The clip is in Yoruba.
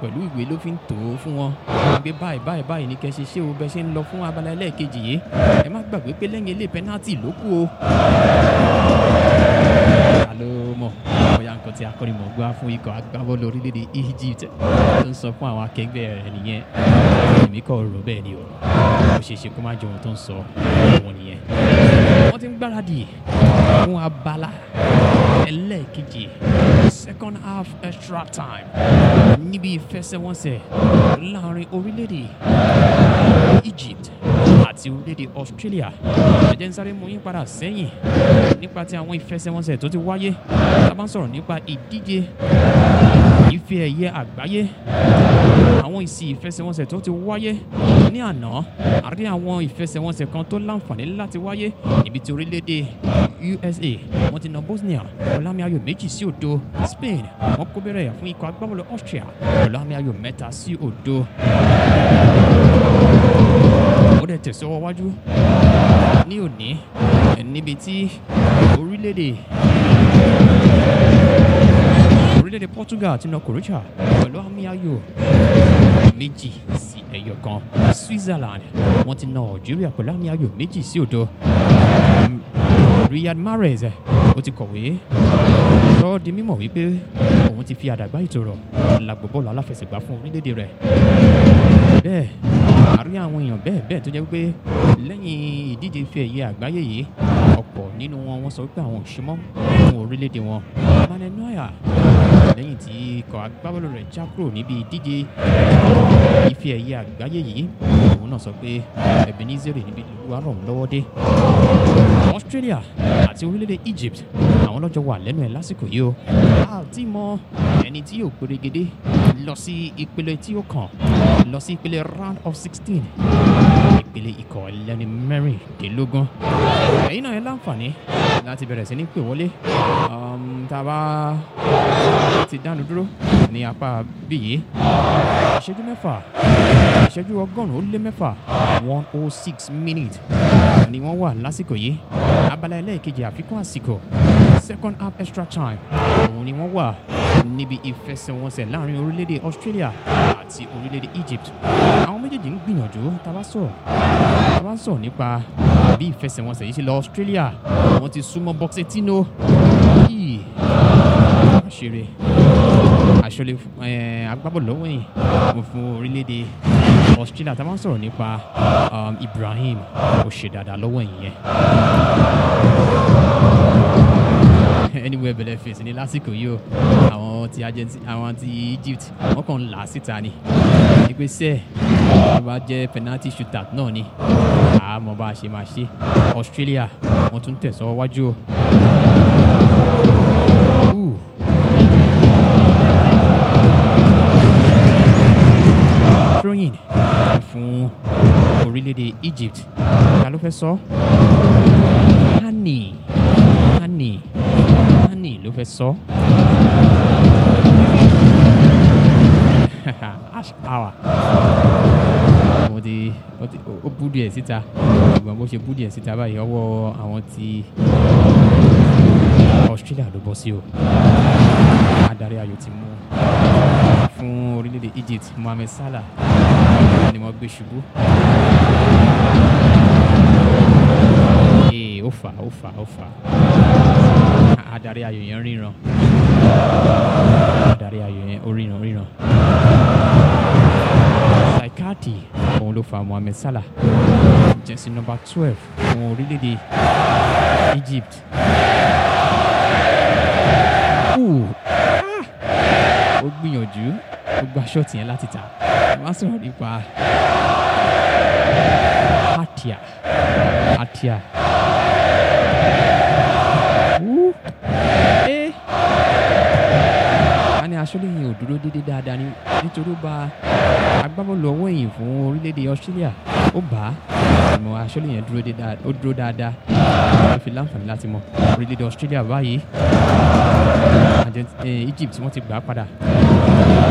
pẹ̀lú ìwé ló fi ń tò ó fún wọn gbé báyìí báyìí báyìí ní kẹ́ ṣe ṣé o bẹ ṣe ń lọ fún abala ẹlẹ́ẹ̀kejì yìí ẹ má gbàgbé pé lẹ́yìn ilé pẹ́nátì ló kù o. ta ló mọ̀ bóyá nǹkan tí akọ́nimọ̀gbá fún ikọ̀ agbábọ́ọ̀lù orílẹ̀-èdè Egypt tó ń sọ fún àwọn akẹgbẹ́ rẹ̀ nìyẹn èmi kọ́ rò bẹ́ẹ̀ ni o ó ṣeé ṣe kó má jẹ ohun tó ń sọ òun nìyẹn wọ́n ti ń gbáradì fún abala ẹlẹ́ẹ̀kejì second half extra time níbi ìfẹsẹ̀wọnsẹ̀ láàrin orílẹ̀-èdè Egypt àti orílẹ̀-èdè Australia ẹ jẹ́ n sáré mú yín padà sẹ́yìn nípa ti àwọn ìfẹsẹ̀wọnsẹ̀ tó ti wáyé tá a bá ń sọ̀rọ̀ nípa ìdíje ife ẹ̀yẹ àgbáyé àwọn ìsì ìfẹsẹ̀wọnsẹ̀ tó ti wáyé ní àná àrí àwọn ìfẹsẹ̀wọnsẹ̀ kan tó láǹfààní láti wáyé níbi tí orílẹ̀-èdè USA wọ́n ti na Bosnia pẹ̀lú àmì ayò méjì sí òdo Spain wọ́n kó bẹ̀rẹ̀ fún ikọ̀ agbábọ́ọ̀lù Austria pẹ̀lú àmì ayò mẹ́ta sí òdo ó dẹ̀ tẹ̀síwọ́ wájú ní òní níbi tí orílẹ̀-èdè orílẹ̀-èdè Portugal ti na Croatia pẹ̀lú àmì ayò méjì sí ẹyọ kan Switzerland wọ́n ti na Algeria pẹ̀lú àmì ayò méjì sí òdo Riyad Mahrez ó ti kọ̀wé sọ ọ́ di mímọ̀ wípé òun ti fi àdàgbà ìtòrọ̀ làgbò bọ́ọ̀lù aláfẹsẹ̀gbá fún orílẹ̀-èdè rẹ̀ bẹ́ẹ̀ àrí àwọn èèyàn bẹ́ẹ̀ bẹ́ẹ̀ tó jẹ́ wípé lẹ́yìn ìdíje ife ẹ̀yẹ àgbáyé yìí ọ̀pọ̀ nínú wọn wọ́n sọ wípé àwọn ò ṣe mọ́ fún orílẹ̀-èdè wọn Manuel Neuer lẹ́yìn tí ikọ̀ agbábọ́ọ̀lù rẹ̀ já kúrò níbi ìdíje ife ẹ̀yẹ àgbáyé yìí òun náà sọ pé Ebenezer níbi ìlú arọ̀ ń lọ́wọ́ dé Australia àti orílẹ̀-èdè Egypt àwọn lọ́jọ́ wà lẹ́nu ẹ̀ lásìkò yìí o a ò tí mọ ẹni tí yóò pérégedé lọ sí ìpele tí ó kàn lọ sí ìpele round of sixteen ìpele ikọ̀ ẹlẹ́ni mẹ́rìndínlógún ẹ̀yin náà ẹ láǹfààní láti bẹ̀rẹ̀ sí ní pè wọlé um, tá a bá ti dánu dúró ní apá bíyì ìṣẹ́jú mẹ́fà ìṣẹ́jú ọgọ́rùn-ún ó lé mẹ́fà one oh six minutes ni wọ́n wà lásìkò yìí abala ẹlẹ́ẹ̀kejì àfikún àsìkò second half extra time òun ni wọ́n wà níbi ìfẹsẹ̀wọnsẹ̀ láàrin orílẹ̀-èdè Australia àti orílẹ̀-èdè Egypt àwọn méjèèjì ń gbìyànjú tá a bá sọ̀rọ̀ tá a bá sọ̀rọ̀ nípa bí ìfẹsẹ̀wọnsẹ̀ yìí ṣe lọ Australia wọ́n ti súnmọ́ Pochettino yìí àṣírí àṣọlẹ̀ agbábọ́ọ̀lù lọ́wọ́ yìí mo fún orílẹ̀-èdè Australia tá a bá ń sọ̀rọ̀ nípa um, Ibrahim ó ṣe dáadáa lọ́wọ́ yìí yẹn anywhere bẹ̀rẹ̀ fèsì ní lásìkò yìí o àwọn ti Argentina àwọn ti Egypt wọ́n kàn ń là á síta ni ìpè sẹ́ẹ̀ tó bá jẹ́ penalty shootout náà ni àmọ́ bá a ṣe máa ṣe Australia wọ́n tún tẹ̀sọ́ wájú o. Ooh. throwing fún orílẹ̀-èdè Egypt ta ló fẹ́ sọ Hani Hani Hani ló fẹ́ sọ ash hour mo ti ó ti ó bú díẹ̀ síta ṣùgbọ́n bó ṣe bú díẹ̀ síta báyìí ọwọ́ àwọn ti Australia ló bọ́ sí o adarí ayò ti mú fún orílẹ̀-èdè Egypt Mohamed Salah ni wọ́n gbé ṣubú. ee ó fà ó fà ó fà adarí ayò yẹn ríran adarí ayò yẹn ó ríran ríran. Saikati òun ló fa Mohamed Salah jẹ́sí nọ́mbà twelve fún orílẹ̀-èdè Egypt. Ooh, ah, ó gbìyànjú ó gba ṣọ́ọ̀tì yẹn láti ta wọ́n á sọ̀rọ̀ nípa Hatia Hatia Wú, eh. a ní aṣọ́lé yẹn ò dúró déédéé dáadáa ní nítorí ó ba agbábọ́ọ̀lù ọwọ́ ẹ̀yìn fún orílẹ̀-èdè Australia ó bá a àmọ́ aṣọ́lé yẹn dúró dé dáa- ó dúró dáadáa ó fi láǹfààní láti mọ orílẹ̀-èdè Australia báyìí Argent- eh, Egypt wọ́n ti gbà á padà